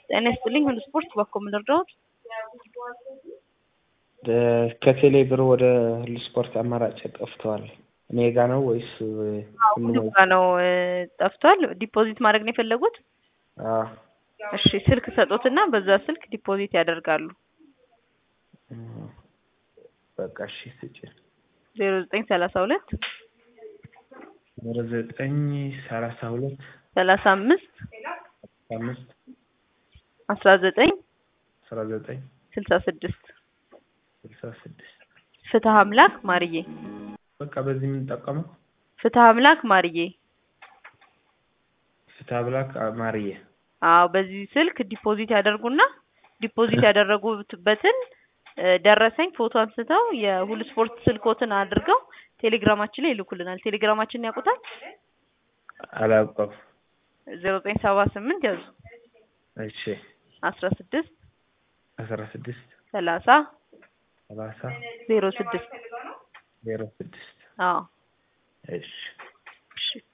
ጤና ይስጥልኝ ሁሉ ስፖርት ባኮ ምን ልርዳዎት? ከቴሌ ብር ወደ ሁሉ ስፖርት አማራጭ ጠፍተዋል። እኔ ጋ ነው ወይስ ሁሉ ጋ ነው ጠፍቷል። ዲፖዚት ማድረግ ነው የፈለጉት? አዎ እሺ ስልክ ሰጡትና በዛ ስልክ ዲፖዚት ያደርጋሉ። በቃ እሺ ስጭን። ዜሮ ዘጠኝ ሰላሳ ሁለት ዜሮ ዘጠኝ ሰላሳ ሁለት ሰላሳ አምስት አምስት አስራ ዘጠኝ አስራ ዘጠኝ ስልሳ ስድስት ስልሳ ስድስት ፍትህ አምላክ ማርዬ በቃ በዚህ የምንጠቀመው ፍትህ አምላክ ማርዬ ፍትሐ ብላክ ማርዬ አዎ በዚህ ስልክ ዲፖዚት ያደርጉና ዲፖዚት ያደረጉበትን ደረሰኝ ፎቶ አንስተው የሁሉ ስፖርት ስልኮትን አድርገው ቴሌግራማችን ላይ ይልኩልናል። ቴሌግራማችንን ያውቁታል? አላውቀው። ዜሮ ዘጠኝ ሰባ ስምንት ያዙ እሺ አስራ ስድስት አስራ ስድስት ሰላሳ ሰላሳ ዜሮ ስድስት ዜሮ ስድስት አዎ እሺ እሺ